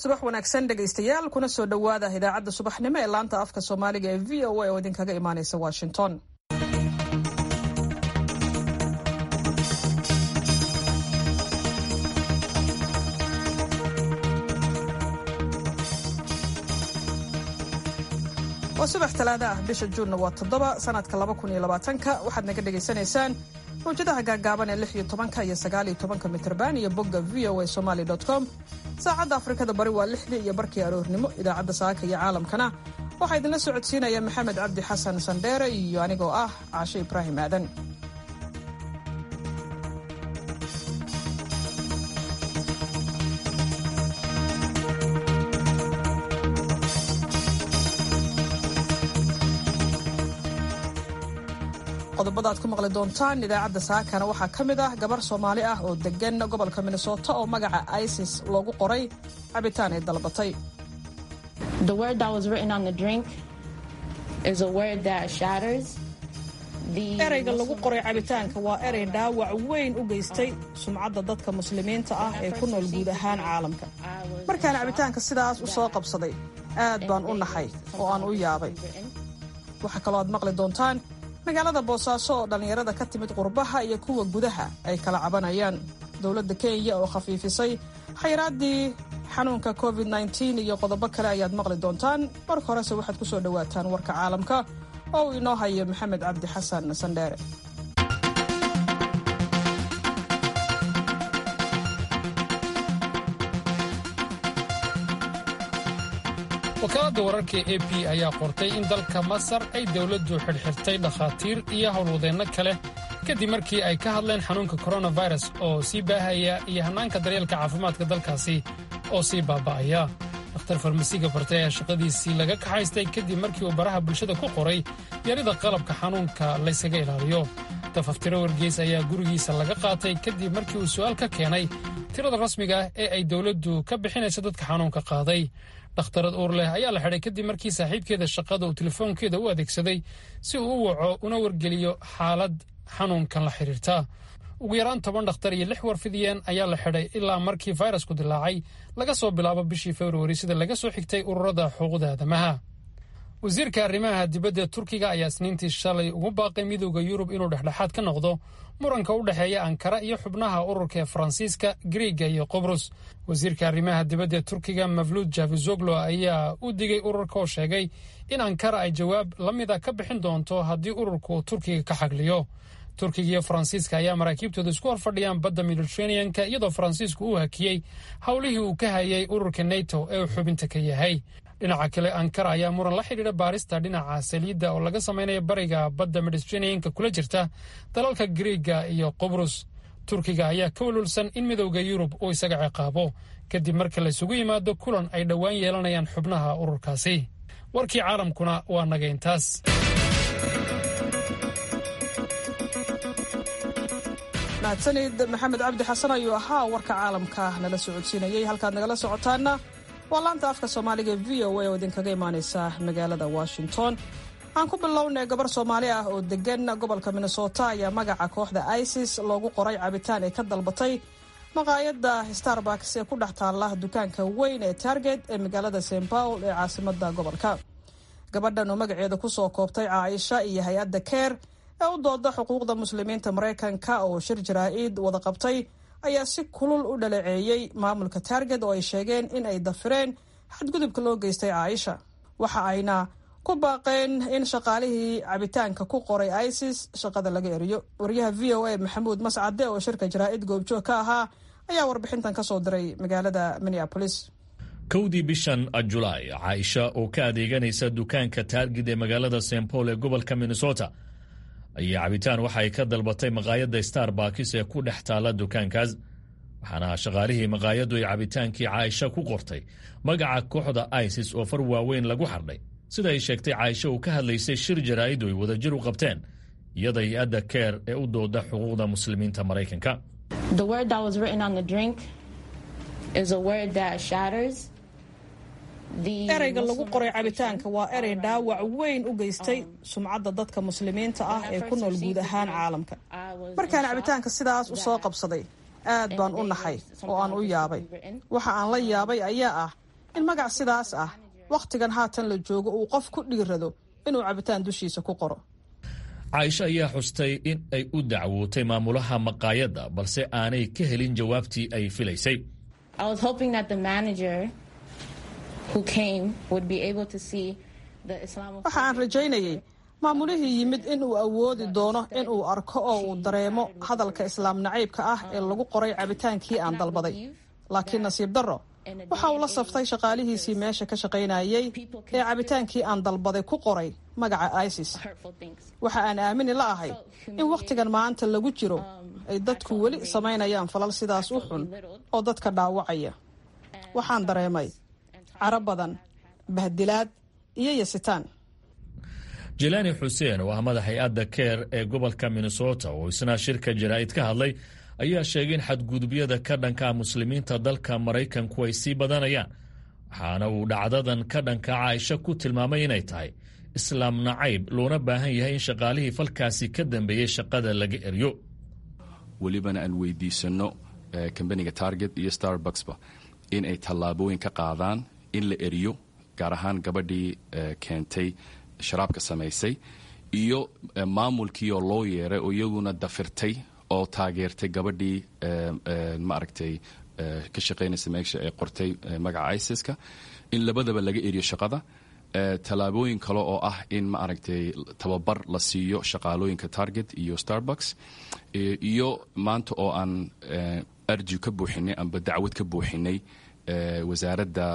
subax wanaagsan dhegaystayaal kuna soo dhowaada idaacadda subaxnimo ee laanta afka soomaaliga ee v o a oo idinkaga imaanaysa washington waa subax talaada ah bisha juunna waa toddoba sanadka laba kun iyo labaatanka waxaad naga dhagaysanaysaan mawjadaha gaagaaban ee lix iyo tobanka iyo sagaal iyo tobanka mitrban iyo bogga v o a somaly com saacadda afrikada bari waa lixdii iyo barkii aroornimo idaacadda saaka iyo caalamkana waxaa idinla socodsiinaya maxamed cabdi xasan sandheere iyo anigoo ah caashe ibraahim aadan qodobada aad ku maqli doontaan idaacadda saakana waxaa ka mid ah gabar soomaali ah oo degan gobolka minnesota oo magaca isis loogu qoray cabitaan ay dalbatay ereyga lagu qoray cabitaanka waa erey dhaawac weyn u geystay sumcadda dadka muslimiinta ah ee ku nool guud ahaan caalamka markaan cabitaanka sidaas u soo qabsaday aad baan u naxay oo aan u yaabay waxaa kaloo aad maqli doontaan magaalada boosaaso oo dhallinyarada ka timid qurbaha iyo kuwa gudaha ay kala cabanayaan dowladda kenya oo khafiifisay xayraaddii xanuunka covid nteen iyo qodobo kale ayaad maqli doontaan marka horese waxaad ku soo dhowaataan warka caalamka oo uu inoo hayo maxamed cabdi xasan sandheere wakaaladda wararka e b ayaa qortay in dalka masar ay dowladdu xidhxirtay dhakhaatiir iyo howlwadeenno kale kadib markii ay ka hadleen xanuunka koronafirus oo sii baahaya iyo hannaanka daryeelka caafimaadka dalkaasi oo sii baaba'aya dakhtar farmasiga bartay ayaa shaqadiisii laga kaxaystay kadib markii uu baraha bulshada ku qoray yarida qalabka xanuunka laysaga ilaaliyo dafaftiro wargeys ayaa gurigiisa laga qaatay kadib markii uu su'aal ka keenay tirada rasmiga ah ee ay dowladdu ka bixinayso dadka xanuunka qaaday dhakhtarad uur leh ayaa la xidhay kadib markii saaxiibkeeda shaqada uu telefoonkeeda u adeegsaday si uu u waco una wargeliyo xaalad xanuunkan la xidhiirta ugu yaraan toban dhakhtar iyo lix warfidiyeen ayaa la xidhay ilaa markii fayrasku dilaacay laga soo bilaabo bishii februari sida laga soo xigtay ururada xuquuqda aadamaha wasiirka arrimaha dibadda turkiga ayaa isniintii shalay ugu baaqay midowda yurub inuu dhexdhexaad ka noqdo muranka u dhexeeya ankara iyo xubnaha ururka ee faransiiska griiga iyo qobrus wasiirka arrimaha dibadda ee turkiga mavluud javizoglo ayaa u digay ururka oo sheegay in ankara ay jawaab la mida ka bixin doonto haddii ururka uu turkiga ka xagliyo turkiga iyo faransiiska ayaa maraakiibtooda isku horfadhiyaan badda mediteraneanka iyadoo faransiisku uu hakiyey howlihii uu ka hayay ururka neto ee uu xubinta ka yahay dhinaca kale ankara ayaa muran la xidhiidha baarista dhinaca saliidda oo laga samaynayo bariga badda mediteraneanka kula jirta dalalka griiga iyo qobrus turkiga ayaa ka walwalsan in midowda yurub uu isaga ciqaabo kadib marka laysugu yimaado kulan ay dhowaan yeelanayaan xubnaha ururkaasi warkii caalamkuna waa naga intaas mahadsanid maxamed cabdi xasan ayuu ahaa warka caalamka nala socodsiinayay halkaad nagala socotaana waa laanta afka soomaaliga e v o a oo idinkaga imaanaysa magaalada washington aan ku bilownay gabar soomaali ah oo degan gobolka minnesota ayaa magaca kooxda isis loogu qoray cabitaan ay ka dalbatay maqaayadda starbucks ee ku dhex taalla dukaanka weyn ee target ee magaalada st paul ee caasimada gobolka gabadhan oo magaceeda kusoo koobtay caaisha iyo hay-adda keer ee u dooda xuquuqda muslimiinta maraykanka oo shir jaraa-id wada qabtay ayaa si kulul u dhaleeceeyey maamulka target oo ay sheegeen in ay dafireen xadgudubka loo geystay caaisha waxa ayna ku baaqeen in shaqaalihii cabitaanka ku qoray isis shaqada laga eriyo wariyaha v o a maxamuud mascade oo shirka jaraa-id goobjoog ka ahaa ayaa warbixintan kasoo diray magaalada minneapolis kowdii bishan julaay caaisha oo ka adeeganaysa dukaanka taargid ee magaalada st paul ee gobolka minnesota ayaa cabitaan waxa ay ka dalbatay maqaayadda starbakis ee ku dhex taalla dukaankaas waxaana shaqaalihii maqaayaddu ay cabitaankii caaisha ku qortay magaca kooxda isis oo far waaweyn lagu xardhay sida ay sheegtay caaisha uu ka hadlaysay shir jaraa'iddu ay wadajir u qabteen iyada hay-adda keer ee u dooda xuquuqda muslimiinta maraykanka ereyga lagu qoray cabitaanka waa erey dhaawac weyn u geystay sumcadda dadka muslimiinta ah ee ku nool guud ahaan caalamka markaan cabitaanka sidaas u soo qabsaday aad baan u naxay oo aan u yaabay waxa aan la yaabay ayaa ah in magac sidaas ah wakhtigan haatan la joogo uu qof ku dhiirado inuu cabitaan dushiisa ku qoro caaisho ayaa xustay in ay u dacwootay maamulaha maqaayadda balse aanay ka helin jawaabtii ay filaysay waxa aan rajaynayay maamulihii yimid in uu awoodi doono in uu arko oo uu dareemo hadalka islaam nacaybka ah ee lagu qoray cabitaankii aan dalbaday laakiin nasiib darro waxa uu la saftay shaqaalihiisii meesha ka shaqaynayay ee cabitaankii aan dalbaday ku qoray magaca isis waxa aan aamini la ahay in wakhtigan maanta lagu jiro ay dadku weli samaynayaan falal sidaas u xun oo dadka dhaawacaya waxaan dareemay caro badan bahdilaad iyo yasitaan jilaani xuseen oo ah madax hay-adda keer ee gobolka minnesota oo isna shirka jaraa'id ka hadlay ayaa sheegay in xadgudubyada ka dhanka muslimiinta dalka maraykanku ay sii badanayaan waxaana uu dhacdadan ka dhanka caaisho ku tilmaamay inay tahay islaam nacayb loona baahan yahay in shaqaalihii falkaasi ka dambeeyey shaqada laga eryo welibana aan weydiisanno kambaniga target iyo starbucksba in ay tallaabooyin ka qaadaan in la eriyo gaar ahaan gabadhii keentay sharaabka samaysay iyo maamulkii oo loo yeeray oo iyaguna dafirtay oo taageertay gabadhii maaragtay ka shaqaynaysa meesha ee qortay magaca isiska in labadaba laga eriyo shaqada tallaabooyin kale oo ah in maaragtay tababar la siiyo shaqaalooyinka target iyo starbucks iyo maanta oo aan arji ka buuxinay amba dacwad ka buuxinay wasaaradda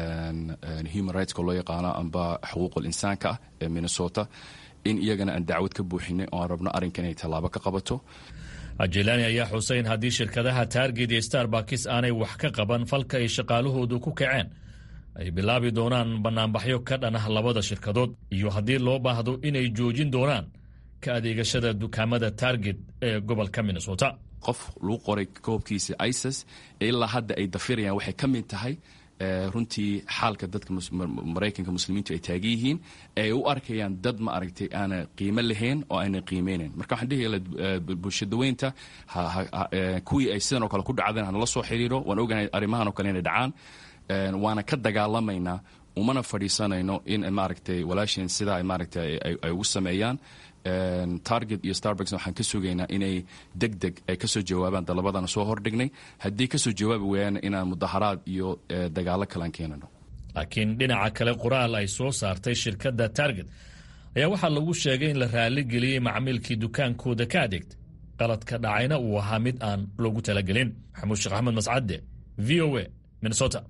human rightska loo yaqaano amba xuquuqul insaanka ah ee minnesota in iyagana aan dacwad ka buuxinay oo aan rabno arrinkan inay tallaabo ka qabato jilani ayaa xusay in haddii shirkadaha taarget iyo starbakis aanay wax ka qaban falka ay shaqaalahoodu ku kaceen ay bilaabi doonaan bannaanbaxyo ka dhan ah labada shirkadood iyo haddii loo baahdo inay joojin doonaan ka adeegashada dukaamada target ee gobolka minnesota qof lagu qoray koobkiisa isis ilaa hadda ay dafirayaan waxay ka mid tahay runtii xaalka dadka maraykanka muslimiintu ay taagan yihiin ay u arkayaan dad ma aragtay aana qiimo lahayn oo aanay qiimeynayn marka waxaan dhihi bulshadaweynta kuwii ay sidan oo kale ku dhacdeen hanala soo xiriiro waan ogahay arrimahan oo kale inay dhacaan waana ka dagaalamaynaa umana fadhiisanayno in maaragtay walaasheen sidaa ay maaragtay ay ugu sameeyaan target iyo starbucks waxaan ka sugaynaa inay deg deg ay kasoo jawaabaan dalabadana soo hordhignay haddii kasoo jawaabi waayaan inaan mudaharaad iyo dagaalo kalean keenano laakiin dhinaca kale qoraal ay soo saartay shirkadda target ayaa waxaa lagu sheegay in la raali geliyey macmiilkii dukaankooda ka adeegta qaladka dhacayna uu ahaa mid aan loogu talagelin maxamuud sheekh axmed mascadde v o a minnesota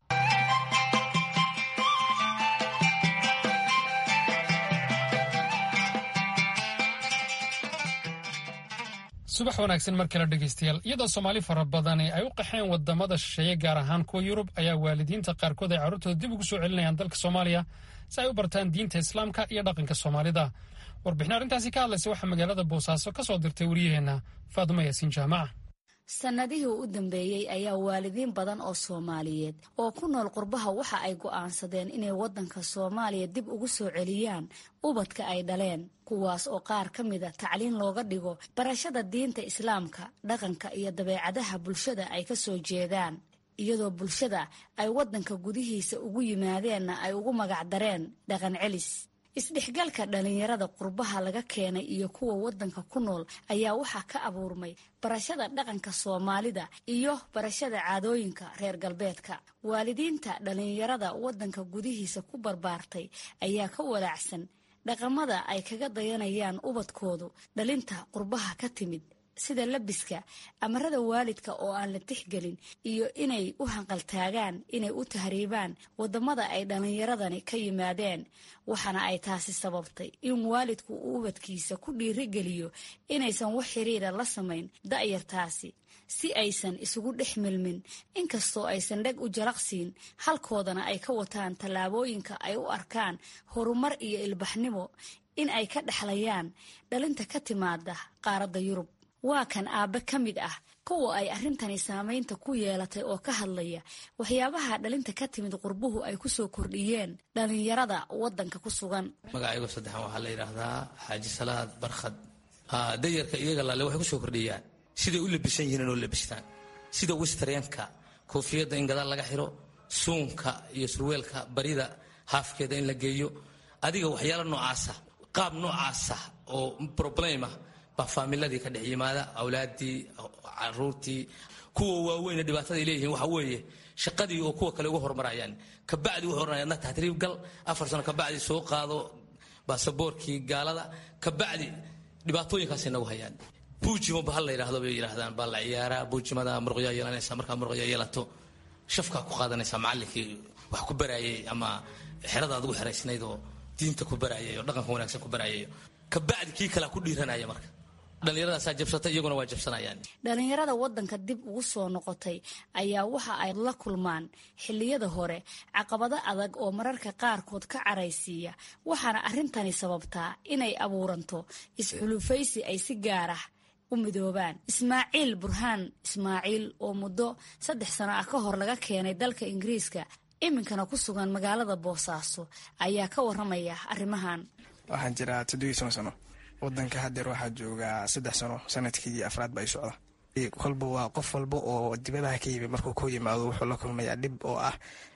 subax wanaagsan mar kale dhegaystayaal iyadoo soomaali fara badani ay u qaxeen wadamada shisheeye gaar ahaan kuwa yurub ayaa waalidiinta qaarkood ay carruurtooda dib ugu soo celinayaan dalka soomaaliya si ay u bartaan diinta islaamka iyo dhaqanka soomaalida warbixin arrintaasi ka hadlaysa waxaa magaalada boosaaso ka soo dirtay wariyaheenna faadumo yaasiin jaamaca sannadihii u dambeeyey ayaa waalidiin badan oo soomaaliyeed oo ku nool qurbaha waxa ay go'aansadeen inay waddanka soomaaliya dib ugu soo celiyaan ubadka ay dhaleen kuwaas oo qaar ka mida tacliin looga dhigo barashada diinta islaamka dhaqanka iyo dabeecadaha bulshada ay ka soo jeedaan iyadoo bulshada ay waddanka gudihiisa ugu yimaadeenna ay ugu magacdareen dhaqan celis isdhexgalka dhallinyarada qurbaha laga keenay iyo kuwa waddanka ku nool ayaa waxaa ka abuurmay barashada dhaqanka soomaalida iyo barashada caadooyinka reer galbeedka waalidiinta dhallinyarada waddanka gudihiisa ku barbaartay ayaa ka walaacsan dhaqamada ay kaga dayanayaan ubadkoodu dhalinta qurbaha ka timid sida labiska amarada waalidka oo aan la tixgelin iyo inay u hanqaltaagaan inay u tahriibaan wadamada ay dhallinyaradani ka yimaadeen waxaana ay taasi sababtay in waalidku uu ubadkiisa ku dhiirigeliyo inaysan wax xiriira la samayn da'yartaasi si aysan isugu dhex milmin inkastoo aysan dheg u jaraqsiin halkoodana ay ka wataan tallaabooyinka ay u arkaan horumar iyo ilbaxnimo in ay ka dhexlayaan dhalinta ka timaada qaaradda yurub waa kan aabbe ka mid ah kuwa ay arrintani saamaynta ku yeelatay oo ka hadlaya waxyaabaha dhalinta ka timid qurbuhu ay ku soo kordhiyeen dhallinyarada waddanka ku sugan magacaygo saddexan waxaa la yidhaahdaa xaaji salaad barkhad dayarka iyaga laale waxay ku soo kordhiyaan siday u labisan yihiin oo labistaan sida wistreenka koofiyadda in gadaal laga xiro suunka iyo surweelka barida haafkeeda in la geeyo adiga waxyaalo noocaasa qaab noocaasa oo problema baa faamiladii ka dhex yimaada awlaadii caruurtii kuwa waaweyne dhibaataday leeyihiin waxa weeye shaqadii oo kuwa kale uga hormarayaan kabacdi wuxuu oranaya adna taxriib gal afar sano kabacdi soo qaado baasaboorkii gaalada kabacdi dhibaatooyinkaasay nagu hayaan buujimo bahal la yidhaahdo bay yidhaahdaan baa la ciyaaraa buujimada muruqyaa yeelanaysa markaa muruqyaa yeelato shafkaa ku qaadanaysa macallinkii wax ku baraayay ama xerada aad ugu xeraysnayd oo diinta ku baraayay oo dhaqanka wanaagsan ku baraayay kabacdi kii kalea ku dhiiranaya marka dhallinyaradaasaa jabsatay iyaguna waa jabsanayaan dhalinyarada wadanka dib ugu soo noqotay ayaa waxa ay la kulmaan xilliyada hore caqabado adag oo mararka qaarkood ka caraysiiya waxaana arrintani sababtaa inay abuuranto isxulufaysi ay si gaar ah u midoobaan ismaaciil burhaan ismaaciil oo muddo saddex sano ah ka hor laga keenay dalka ingiriiska iminkana ku sugan magaalada boosaaso ayaa ka waramaya arrimahan waxaan jiraa toddobiyi toban sano wadanka hadeer waxaa joogaa saddex sano sanadkii afraad ba ay socda kolba waa qof walba oo dibadaha ka yimi markuu ku yimaado wuxuu la kulmayaa dhib oo ah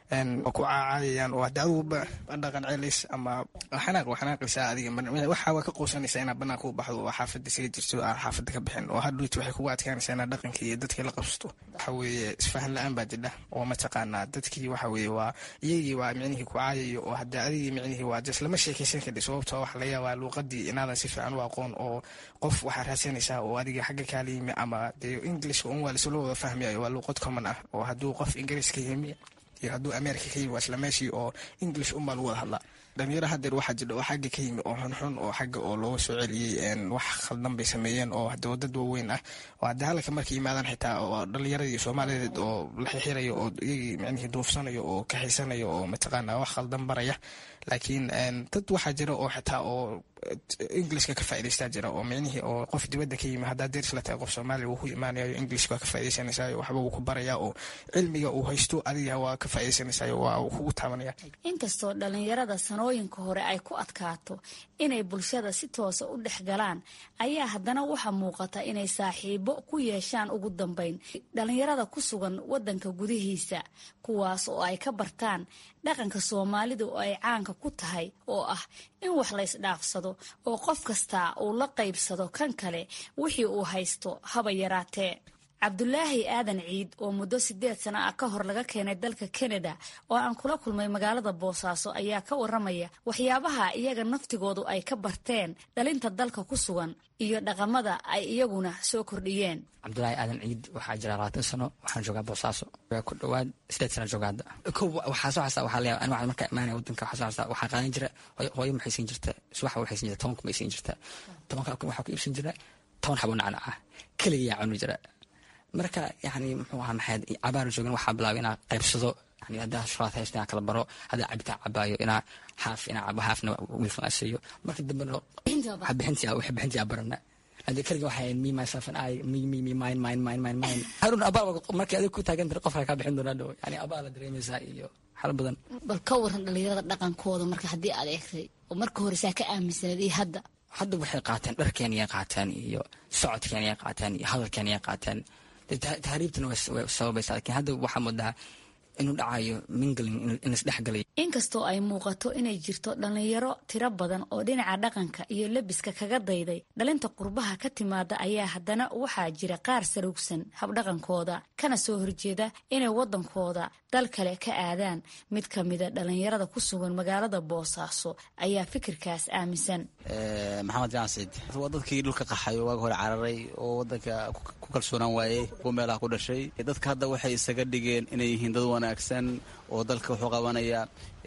ku caacayayaan oo hade aduguba dhaqan celis ama xanaaq waa xanaaqaysa adiga waxa waa ka quusanaysaa inaad banaanka u baxdo oo xaafada isaga jirto aan xaafada ka bixin oo hadhuut waxay kugu adkaanaysaa inaad dhaqankii iyo dadkii la qabsato waxa weeye isfahan la-aan baa jidha oo mataqaanaa dadkii waxa weeye waa iyagii waa micnihii ku caayayo oo hadde adigii micnihii waa jes lama sheekaysan kadhi sababtoo waxa laga yaabaa luuqadii inaadan si fiican u aqoon oo qof waxaa raadsanaysaa oo adiga xagga kaala yimi ama dee englishka un waa lasula wada fahmayayo waa luuqad common ah oo hadduu qof ingiriiska yimi iyo hadduu america ka yimi waa isla meeshii oo english unbaa lagu wada hadlaa dhalinyaro hadeer waxaa jira oo xagga ka yimi oo xunxun oo xagga oo looga soo celiyey wax khaldan bay sameeyeen oo hade dad waaweyn ah oo hadde halka markay yimaadaan xitaa oo dhalinyaradii soomaaliyeed oo la xixirayo oo iyagii micnihii duufsanayo oo kaxaysanayo oo mataqaana wax khaldan baraya laakiin dad waxaa jira oo xitaa oo englishka ka faa'idaystaa jira oo micnihii oo qof dibadda ka yimi haddaa deris la tahay qof soomaaliya wuu ku imaanayo english waa ka faa'idaysanaysaayo waxba wuu ku barayaa oo cilmiga uu haysto adiga waa ka faa'idaysanaysaayo waa uu kugu taabanaya inkastoo dhalinyarada sanooyinka hore ay ku adkaato inay bulshada si toosa u dhex galaan ayaa haddana waxaa muuqata inay saaxiibo ku yeeshaan ugu dambeyn dhalinyarada ku sugan wadanka gudihiisa kuwaas oo ay ka bartaan dhaqanka soomaalida oo ay caanka ku tahay oo ah in wax la ysdhaafsado oo qof kastaa uu la qaybsado kan kale wixii uu haysto haba yaraatee cabdulaahi aadan ciid oo muddo sideed sano ah ka hor laga keenay dalka kanada oo aan kula kulmay magaalada boosaaso ayaa ka waramaya waxyaabaha iyaga naftigoodu ay ka barteen dhalinta dalka ku sugan iyo dhaqamada ay iyaguna soo kordhiyeen cabdulaahi aadan ciid waxaa jira labaatan sano waxaan joogaa boosaaso ku dhawaad sideed sana jooga hadda ko waxaa soo xasaa waxaa leeyahay aniga markaa imaanaya wadanka waxaa soo xasaa waxaa qaadan jira hooyo maxay siin jirta subaxa waxay siin jirta toban kun bay siin jirta tobanka kun waxaa ku iibsan jira toban xabo nacna ah keligiyaa cuni jira marka yani muxuu ahaa maxayd cabaar joogin waxaa bilaabay inaa qaybsado yani haddaa shuraad haysto inaa kala baro haddaa cabitaan cabaayo inaa haaf inaa cabo haafna wiilkan asiiyo marka dambena bixintii wax bixintii aa barana hadii kaliga waxay me myself and I me me me mine mine mine mine mine harun abaal markii adiga ku taagan tahay qofka kaa bixin doonaa dhow yani abaal la dareemaysaa iyo xal badan bal ka waran dhalinyarada dhaqankooda marka haddii aad eegtay oo marka hore saa ka aaminsaneed iyo hadda hadda waxay qaateen dharkeeniyay qaateen iyo socodkeeniyay qaateen iyo hadalkeeniyay qaateen tahriibtana way sababaysaa lakiin hadda waxaa moodaa inuu dhacayo mingling in isdhexgalay inkastoo ay muuqato inay jirto dhalinyaro tiro badan oo dhinaca dhaqanka iyo lebiska kaga dayday dhalinta qurbaha ka timaada ayaa haddana waxaa jira qaar sarugsan habdhaqankooda kana soo horjeeda inay wadankooda dal kale ka aadaan mid ka mida dhalinyarada ku sugan magaalada boosaaso ayaa fikirkaas aaminsan maxamed jaan ciid waa dadkii dhulka qaxay oo waaga hore cararay oo wadanka ku kalsoonaan waayey kuwa meelaha ku dhashay dadka hadda waxay isaga dhigeen inay yihiin dad wanaagsan oo dalka wuxuu qabanaya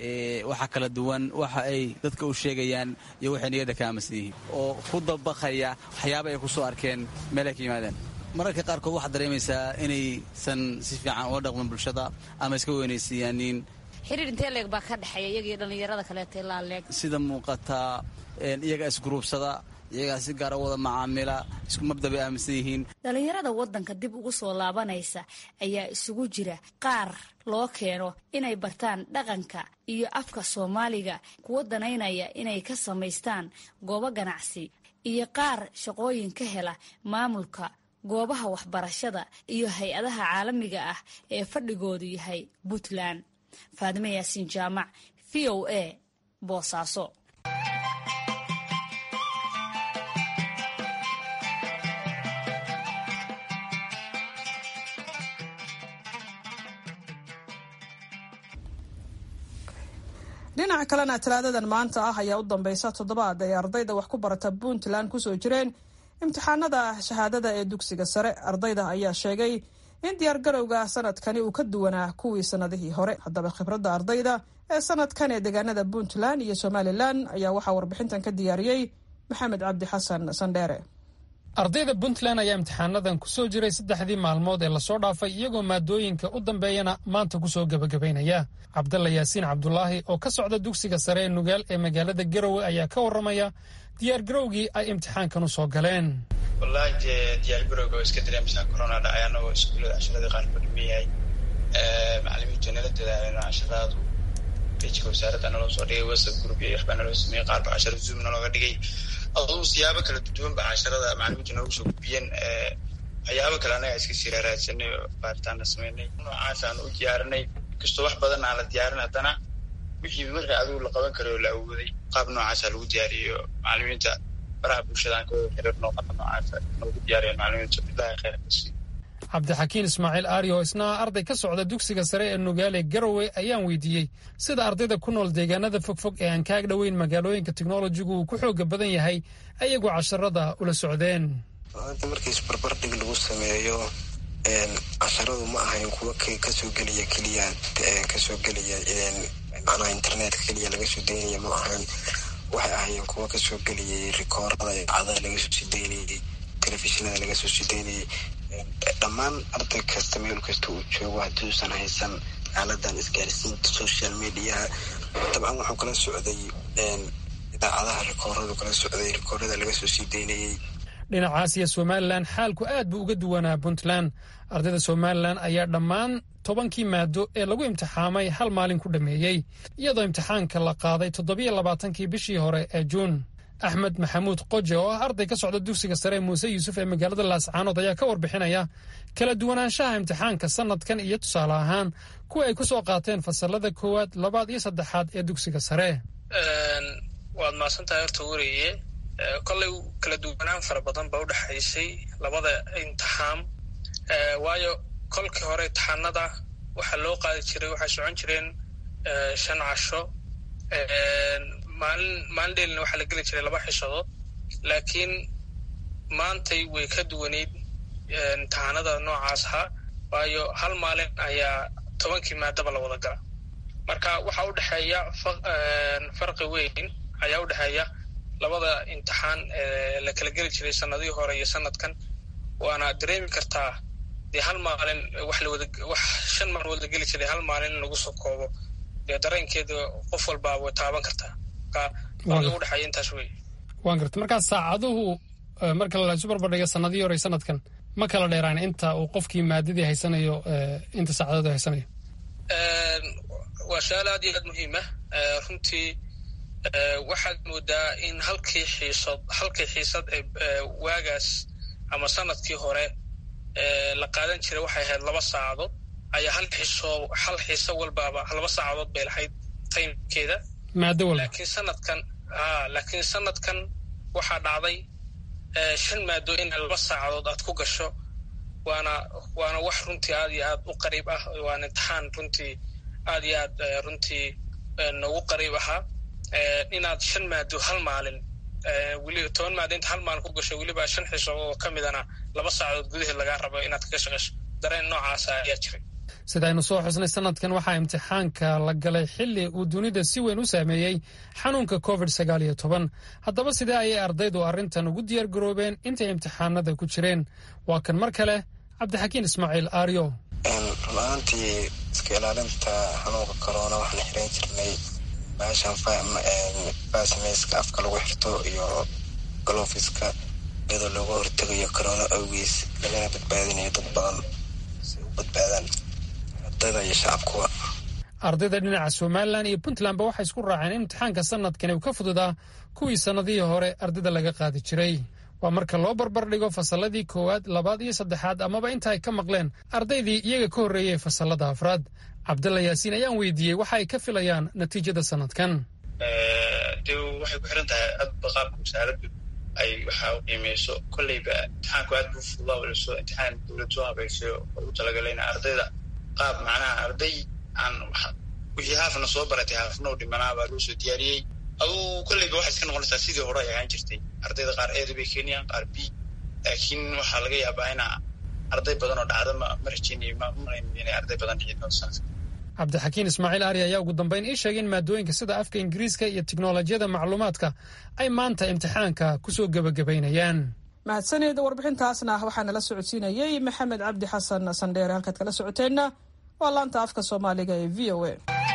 waxa kala duwan waxa ay dadka u sheegayaan iyo waxay niyadda ka aaminsan yihiin oo ku dabaqaya waxyaaba ay ku soo arkeen meelay ka yimaadeen mararka qaarkood waxaad dareemaysaa inaysan si fiican ula dhaqmin bulshada ama iska weynaysiiyaanin xiriir intee leeg baa ka dhexeeya iyaga iyo dhalinyarada kaleeta ilaa leeg sida muuqataa iyagaa isguruubsada iyagaa si gaara wada macaamila isku mabda bay aaminsan yihiin dhalinyarada wadanka dib ugu soo laabanaysa ayaa isugu jira qaar loo keeno inay bartaan dhaqanka iyo afka soomaaliga kuwa danaynaya inay ka samaystaan goobo ganacsi iyo qaar shaqooyin ka hela maamulka goobaha waxbarashada iyo hay-adaha caalamiga ah ee fadhigoodu yahay puntland faadime yaasiin jaamac v o a boosaaso dhinaca kalena talaadadan maanta ah ayaa u dambeysa toddobaad ay ardayda wax ku barata puntland kusoo jireen imtixaanada shahaadada ee dugsiga sare ardayda ayaa sheegay in diyaargarowga sanadkani uu ka duwanaa kuwii sanadihii hore haddaba khibradda ardayda ee sanadkan ee deegaanada puntland iyo somalilan ayaa waxaa warbixintan ka diyaariyey maxamed cabdi xasan sandheere ardayda puntland ayaa imtixaanadan ku soo jiray saddexdii maalmood ee lasoo dhaafay iyagoo maadooyinka u dambeeyana maanta ku soo gebagabaynaya cabdalla yaasiin cabdulaahi oo ka socda dugsiga sare ee nugaal ee magaalada garowe ayaa ka warramaya diyaargarowgii ay imtixaankan u soo galeen wallaahi dee diyaargarowga oo iska dareemsaa corona dhacay annagoo iskuullada casharadii qaar ku dhiman yahay macalimiintu nala dadaaleno casharaadu bejka wasaaradda naloo soo dhigay whatsapp group iyo waxbaa naloo sameeyey qaar ba cashara zoom nalooga dhigay aduu siyaabo kala duwan ba casharada macalimiintu noogu soo gudbiyeen waxyaabo kale annaga iska sii raaraadsanay oo baaritaanna sameynay noocaas aan u diyaarinay inkastoo wax badan aan la diyaarin haddana wixii wixii adigu la qaban karo oo la awooday qaab noocaasa lagu diyaariyo macalimiinta baraha bulshada aan ka wada xiriirno qaab noocaasa noogu diyaariyan macalimiintu bilahi khayr kasi cabdixakiin ismaaciil aari oo isna arday ka socda dugsiga sare ee nugaale garowe ayaan weydiiyey sida ardayda ku nool deegaanada fogfog ee aan kaag dhoweyn magaalooyinka teknolojigu uu ku xooga badan yahay ayagoo casharada ula socdeen maanta markii isbarbardhig lagu sameeyo casharadu ma ahayn kuwa kasoo gelaya keliya kasoo gelaya macnaha internetka keliya laga soo daynaya ma ahayn waxay ahaayeen kuwa kasoo gelayay rikoorada idaacadaha laga soo sii daynayay telefishinada laga soo sii daynayay dhammaan arday kasta meel kasta uu joogo haddii uusan haysan aaladan isgaarsiinta social mediaha dabcan wuxuu kala socday idaacadaha rikooradu kala socday rikoorada laga soo sii daynayay dhinacaas iyo somalilan xaalku aad buu uga duwanaa puntland ardayda somalilan ayaa dhammaan tobankii maado ee lagu imtixaamay hal maalin ku dhammeeyey iyadoo imtixaanka la qaaday toddobiyo labaatankii bishii hore ee juun axmed maxamuud qoje oo ah arday ka socda dugsiga sare muuse yuusuf ee magaalada laascaanood ayaa ka warbixinaya kala duwanaanshaha imtixaanka sanadkan iyo tusaale ahaan kuwa ay ku soo qaateen fasalada koowaad labaad iyo saddexaad ee dugsiga sare waad mahadsantahay horta weriye kollay kala duwanaan fara badan ba udhexaysay labada imtixaam waayo kolkii hore imtixaanada waxaa loo qaadi jiray waxay socon jireen shan casho maalin maalin dheelina waxaa la geli jiray laba xishadood laakiin maantay way ka duwaneyd imtixaanada noocaas ahaa waayo hal maalin ayaa tobankii maadaba la wada gala marka waxaa udhexeeya farqi weyn ayaa udhexeeya labada imtixaan ee la kala geli jiray sanadihii hore iyo sanadkan waana dareemi kartaa dee hal maalin wax lawada wax shan maalmood la geli jiray hal maalin in lagu soo koobo dee dareenkeeda qof walbaa way taaban kartaa marka u dhexeeya intaas wey waan garta markaa saacaduhu marka la isu barbardhiga sanadihii hore sanadkan ma kala dheeraan inta uu qofkii maadadii haysanayo inta saacadood haysanayo waa su-aal aad iyo aad muhiim ah runtii waxaad moodaa in halkii xiisad halkii xiisad ee waagaas ama sanadkii hore la qaadan jiray waxay ahayd laba saacadood ayaa hal xiso hal xiiso walbaaba laba saacadood bay lahayd taymkeeda maado walba laakiin sanadkan a laakiin sanadkan waxaa dhacday shan maado in laba saacadood aad ku gasho waana waana wax runtii aad iyo aad u qariib ah waana imtixaan runtii aad iyo aad runtii noogu qariib ahaa inaad shan maado hal maalin weliba toban maado inta hal maalin ku gasho weliba shan xiso oo ka midana laba saacadood gudaheed lagaa rabo inaad kaga shaqeyso dareen noocaasa ayaa jiray sida aynu soo xusnay sanadkan waxaa imtixaanka la galay xilli uu dunida si weyn u saameeyey xanuunka covid sagaal iyo toban haddaba sidee ayay ardaydu arrintan ugu diyaar garoobeen intay imtixaanada ku jireen waa kan mar kale cabdixakiin ismaaciil aaryo run-aantii iska ilaalinta xanuunka corona waxaan xiran jirnay baashan baasmayska afka lagu xirto iyo galofiska iyadoo looga hortegayo corona awgiis lagana badbaadinayo dad badan si u badbaadaan ardayda iyo shacabkuwa ardayda dhinaca somalilan iyo puntlandba waxay isku raaceen in imtixaanka sanadkani uu ka fududaa kuwii sannadihii hore ardayda laga qaadi jiray waa marka loo barbardhigo fasalladii koowaad labaad iyo saddexaad amaba inta ay ka maqleen ardaydii iyaga ka horreeyey fasallada afraad cabdalla yaasiin ayaan weydiiyey waxa ay ka filayaan natiijada sanadkan de waxay ku xiran tahay adba qaabka wasaaraddu ay waxa u qiimeyso kolleyba imtixaanku aad buu fududaa waliso imtixaan dowlad soo habeysay oo ugu talagalayna ardayda qaab macnaha arday aan wixii haafna soo baratay haafna u dhimanaa baa loo soo diyaariyey aduu kolleyba waxay iska noqonaysaa sidii hore ay ahaan jirtay ardayda qaar eeda bay keenayaan qaar b laakiin waxaa laga yaabaa ina arday badan oo dhacda ma ma rajeynayo ma malayn inay arday badan dhici doonto sanadka cabdixakiin ismaaciil ari ayaa ugu dambeyn ii sheegay in maadooyinka sida afka ingiriiska iyo tiknolojiyada macluumaadka ay maanta imtixaanka kusoo gebagabaynayaan mahadsanid warbixintaasna waxaa nala socodsiinayey maxamed cabdi xasan sandheere halkaad kala socoteenna waa laanta afka soomaaliga ee v o a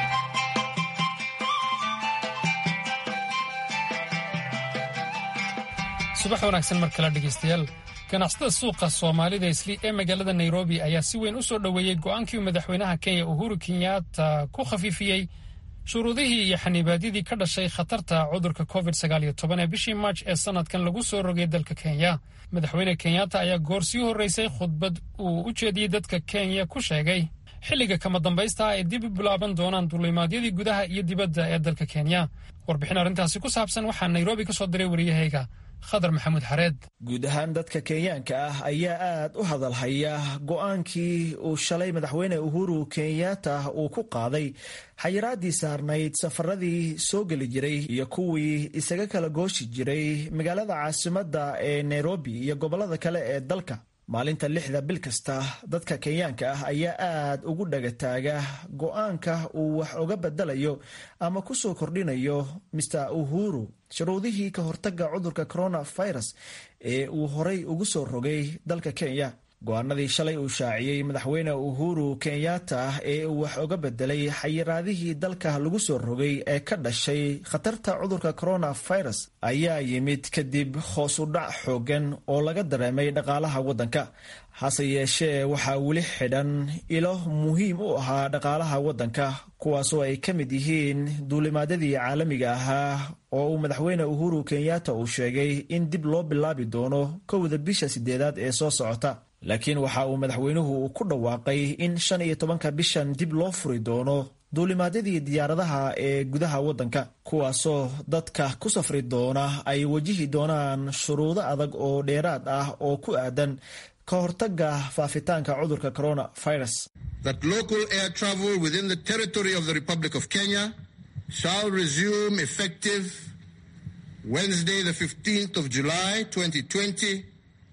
subax wanaagsan mar kale dhegaystayaal ganacsatada suuqa soomaalida isli ee magaalada nairobi ayaa si weyn u soo dhoweeyey go'aankii uu madaxweynaha kenya uhuru kenyatta ku khafiifiyey shuruudihii iyo xanibaadyadii ka dhashay khatarta cudurka covid ee bishii maarj ee sanadkan lagu soo rogay dalka kenya madaxweyne kenyatta ayaa goor sii horreysay khudbad uu u jeediyey dadka kenya ku sheegay xilliga kama dambaysta ay dib u bilaaban doonaan duulimaadyadii gudaha iyo dibadda ee dalka kenya warbixin arrintaasi ku saabsan waxaa nairobi ka soo diray wariyahayga khadar maxamuud xareed guud ahaan dadka kenyaanka ah ayaa aad u hadalhaya go'aankii uu shalay madaxweyne uhuru kenyatta uu ku qaaday xayiraadii saarnayd safaradii soo geli jiray iyo kuwii isaga kala gooshi jiray magaalada caasimadda ee nairobi iyo gobollada kale ee dalka maalinta lixda bil kasta dadka kenyaanka ah ayaa aad ugu dhagataaga go'aanka uu wax uga bedelayo ama ku soo kordhinayo mister uhuru shuruudihii ka hortaga cudurka coronavirus ee uu horay ugu soo rogay dalka kenya go-aanadii shalay uu shaaciyey madaxweyne uhuru kenyatta ee uu wax uga bedelay xayiraadihii dalka lagu soo rogay ee ka dhashay khatarta cudurka coronavirus ayaa yimid kadib hoos u dhac xoogan oo laga dareemay dhaqaalaha waddanka hase yeeshee waxaa weli xidhan ilo muhiim u ahaa dhaqaalaha waddanka kuwaasoo ay ka mid yihiin duulimaadyadii caalamiga ahaa oo uu madaxweyne uhuru kenyatta uu sheegay in dib loo bilaabi doono kowda bisha sideedaad ee soo socota laakiin waxa uu madaxweynuhu ku dhawaaqay in shan iyo tobanka bishan dib loo furi doono duulimaadyadii diyaaradaha ee gudaha waddanka kuwaasoo dadka ku safri doona ay wajihi doonaan shuruudo adag oo dheeraad ah oo ku aadan ka hortaga faafitaanka cudurka coronavirus that local air travel within the territory of the republic of kenya shall resume effective wednesday the 15th of july 2020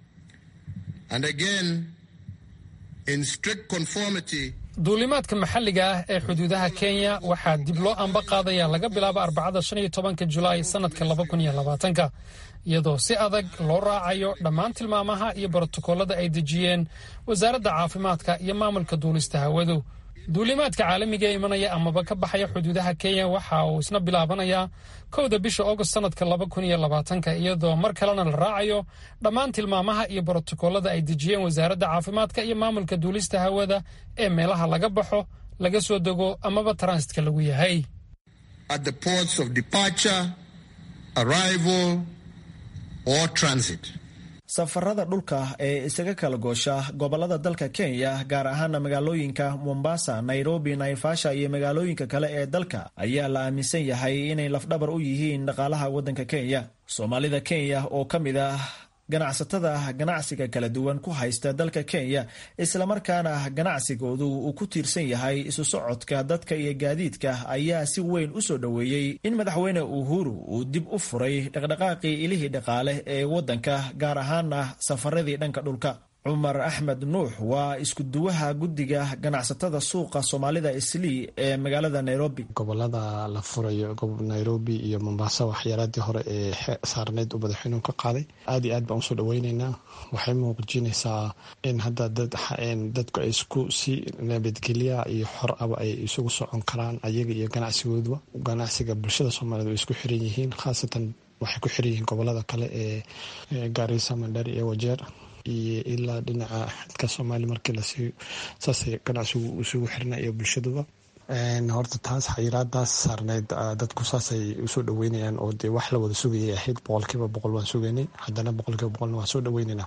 and again in strict conformity duulimaadka maxalliga ah ee xuduudaha kenya waxaa dib loo amba qaadaya laga bilaabo arbacada shan iyo tobanka julaay sannadka laba kun iyo labaatanka iyadoo si adag loo raacayo dhammaan tilmaamaha iyo brotokoolada ay dejiyeen wasaaradda caafimaadka iyo maamulka duulista hawadu duulimaadka caalamiga ee imanaya amaba ka baxaya xuduudaha kenya waxa uu isna bilaabanayaa kowda bisha agost sannadka laba kun iyo labaatanka iyadoo mar kalena la raacayo dhammaan tilmaamaha iyo brotokoolada ay dejiyeen wasaaradda caafimaadka iyo maamulka duulista hawada ee meelaha laga baxo laga soo dego amaba transitka lagu yahay at the ports of departure arrival or transit safarada dhulka ee isaga kala goosha gobolada dalka kenya gaar ahaana magaalooyinka mombasa nairobi naivasha iyo magaalooyinka kale ee dalka ayaa la aaminsan yahay inay lafdhabar u yihiin dhaqaalaha waddanka kenya soomaalida kenya oo ka mid ah ganacsatada ganacsiga kala duwan ku haysta dalka kenya islamarkaana ganacsigoodu uu ku tiirsan yahay isu socodka dadka iyo gaadiidka ayaa si weyn u soo dhoweeyey in madaxweyne uhuru uu dib u furay dhaqdhaqaaqii ilihii dhaqaale ee waddanka gaar ahaana safaradii dhanka dhulka cumar axmed nuux waa iskuduwaha guddiga ganacsatada suuqa soomaalida islii ee magaalada nairobi gobolada la furayo nairobi iyo mombasa waxyaaladii hore ee saarneyd uu madaxweynuhu ka qaaday aad iyo aad baan usoo dhaweyneynaa waxay muujinaysaa in hadda dadku ay isku si nabadgelya iyo xor aba ay isugu socon karaan ayaga iyo ganacsigooduba ganacsiga bulshada soomaaliyed way isku xiran yihiin khaasatan waxay ku xiran yihiin gobolada kale ee gaarisa mandhari iyo wajeer iyo ilaa dhinaca xidka soomaaliya markii lasii saasay ganacsigu isugu xirna iyo bulshaduba horta taas xayiraadaas saarneyd dadku saasay usoo dhaweynayaan oo dee wax la wada sugayay ahayd boqolkiiba boqol waan sugaynay haddana boqolkiiba boqolna waan soo dhaweynaynaa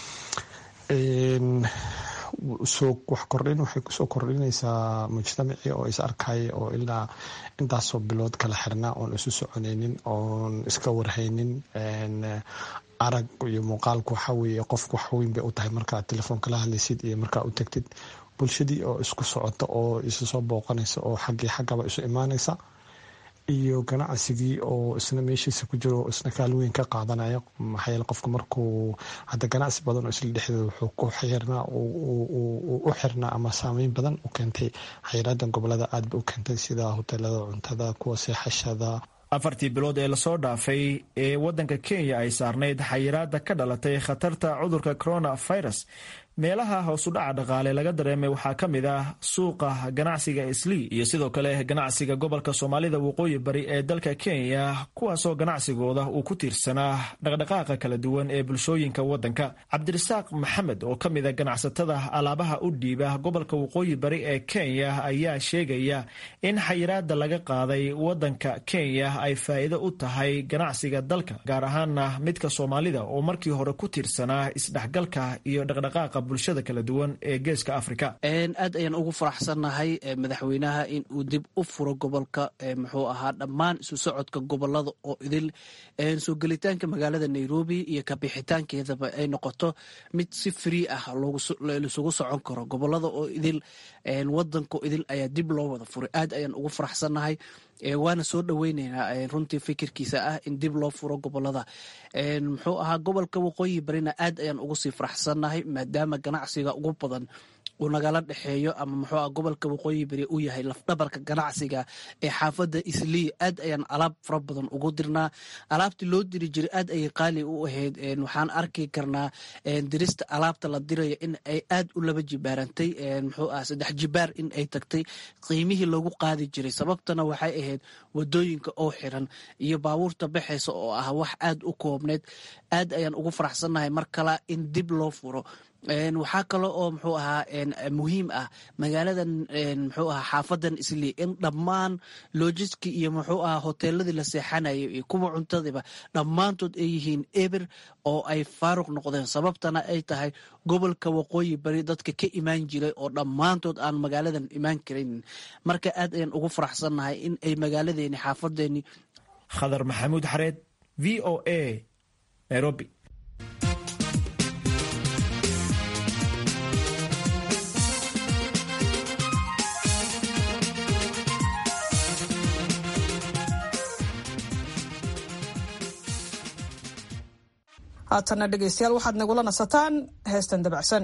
soo wax kordhin waxay kusoo kordhinaysaa mujtamacii oo is arkaya oo ilaa intaasoo bilood kala xirnaa oon isu soconaynin oon iska warhaynin arag iyo muuqaalku waxa weeye qofku wax weyn bay u tahay markaad telefoonka la hadlaysid iyo markaa u tagtid bulshadii oo isku socota oo isu soo booqanaysa oo xaggii xaggaba isu imaanaysa iyo ganacsigii oo isna meeshiisa ku jiro isna kaalweyn ka qaadanaya maxaa yeele qofka markuu hadda ganacsi badan oo isla dhexdeeda wuxuu ku xirnaa u xirnaa ama saameyn badan u keentay xayiraadan gobolada aad ba u keentay sida hoteelada cuntada kuwa seexashada afartii bilood ee lasoo dhaafay ee waddanka kenya ay saarnayd xayiraada ka dhalatay khatarta cudurka coronavirus meelaha hoosudhaca dhaqaale laga dareemay waxaa ka mid ah suuqa ganacsiga islii iyo sidoo kale ganacsiga gobolka soomaalida waqooyi bari ee dalka kenya kuwaasoo ganacsigooda uu ku tiirsanaa dhaqdhaqaaqa kala duwan ee bulshooyinka waddanka cabdirasaaq maxamed oo ka mida ganacsatada alaabaha u dhiiba gobolka waqooyi bari ee kenya ayaa sheegaya in xayiraada laga qaaday waddanka kenya ay faa'iido u tahay ganacsiga dalka gaar ahaana midka soomaalida oo markii hore ku tiirsanaa isdhexgalka iyo dhaqdhaqaaqa bulshada kala duwan ee geeska afrika aad ayaan ugu faraxsannahay madaxweynaha in uu dib u furo gobolka muxuu ahaa dhammaan isu socodka gobolada oo idil soo gelitaanka magaalada nairobi iyo kabixitaankeedaba ay noqoto mid si free ah lisugu socon karo gobolada oo idil wadanka idil ayaa dib loo wada furay aad ayaan ugu faraxsannahay waana soo dhoweyneynaa runtii fikirkiisa ah in dib loo furo gobolada muxuu ahaa gobolka waqooyi barina aad ayaan ugu sii faraxsannahay maadaama ganacsiga ugu badan uu nagala dhexeeyo ama muxuu ah gobolka waqooyi bari uu yahay lafdhabarka ganacsiga ee xaafadda islii aad ayaan alaab fara badan ugu dirnaa alaabtii loo diri jiray aad ayay qaali u ahayd waxaan arki karnaa dirista alaabta la dirayo in ay aad u laba jibaarantay muxuu ah saddex jibaar in ay tagtay qiimihii lagu qaadi jiray sababtana waxay ahayd wadooyinka oo xiran iyo baabuurta baxaysa oo ah wax aad u koobneyd aad ayaan ugu faraxsannahay mar kala in dib loo furo waxaa kale oo muxuu ahaa muhiim ah magaaladan muxuu ahaa xaafadan islii in dhammaan lojiski iyo muxuu ahaa hoteeladii la seexanayo iyo kuwa cuntadiiba dhammaantood ay yihiin eber oo ay faaruq noqdeen sababtana ay tahay gobolka waqooyi bari dadka ka imaan jiray oo dhammaantood aan magaaladan imaan karin marka aad ayaan ugu faraxsannahay in ay magaaladeeni xaafadeeni khadar maxamuud xareed v o a nairobi haatanna dhegaystayaal waxaad nagula nasataan heestan dabacsan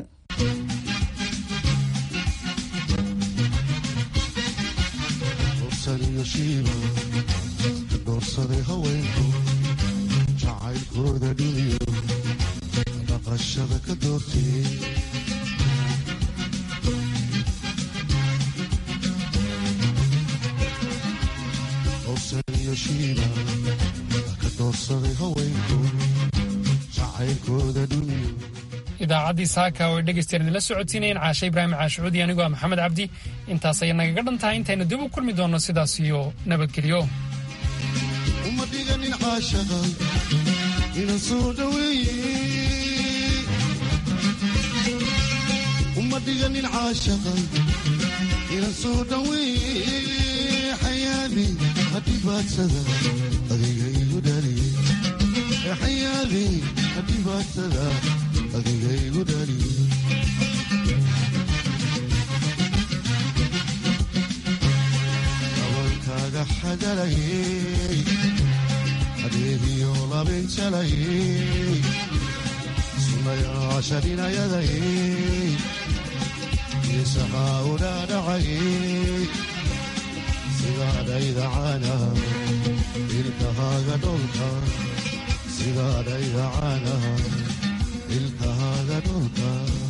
doorsaday haweenku jacaylkooda dhiniyo dhaqashada ka doortay dorsaniyo shiiba ka doorsaday haweenku idaacaddii saaka oo dhegaystayaal idinla socodsiinayeen caashe ibraahim caashucuudi anigoo ah maxamed cabdi intaas ayay nagaga dhan tahay intaynu dib u kulmi doonno sidaas iyo nabadgelyo uma dhiganin caashaqa inan soo dhaweeye uma dhiganin caashaqa inan soo dhaweeye xayaali hadhibaadsada adiga igu dhaliye xayaali hadhibaadsada adiga igu dhaliye gabalkaaga xadalayey adeegiyo labinjalayey sunayaasha dhinayadayey geesahaa udhaadhacayey sidaadhaydacana ilkahaaga dholka sidaadhaydacana ilkahaaga dholka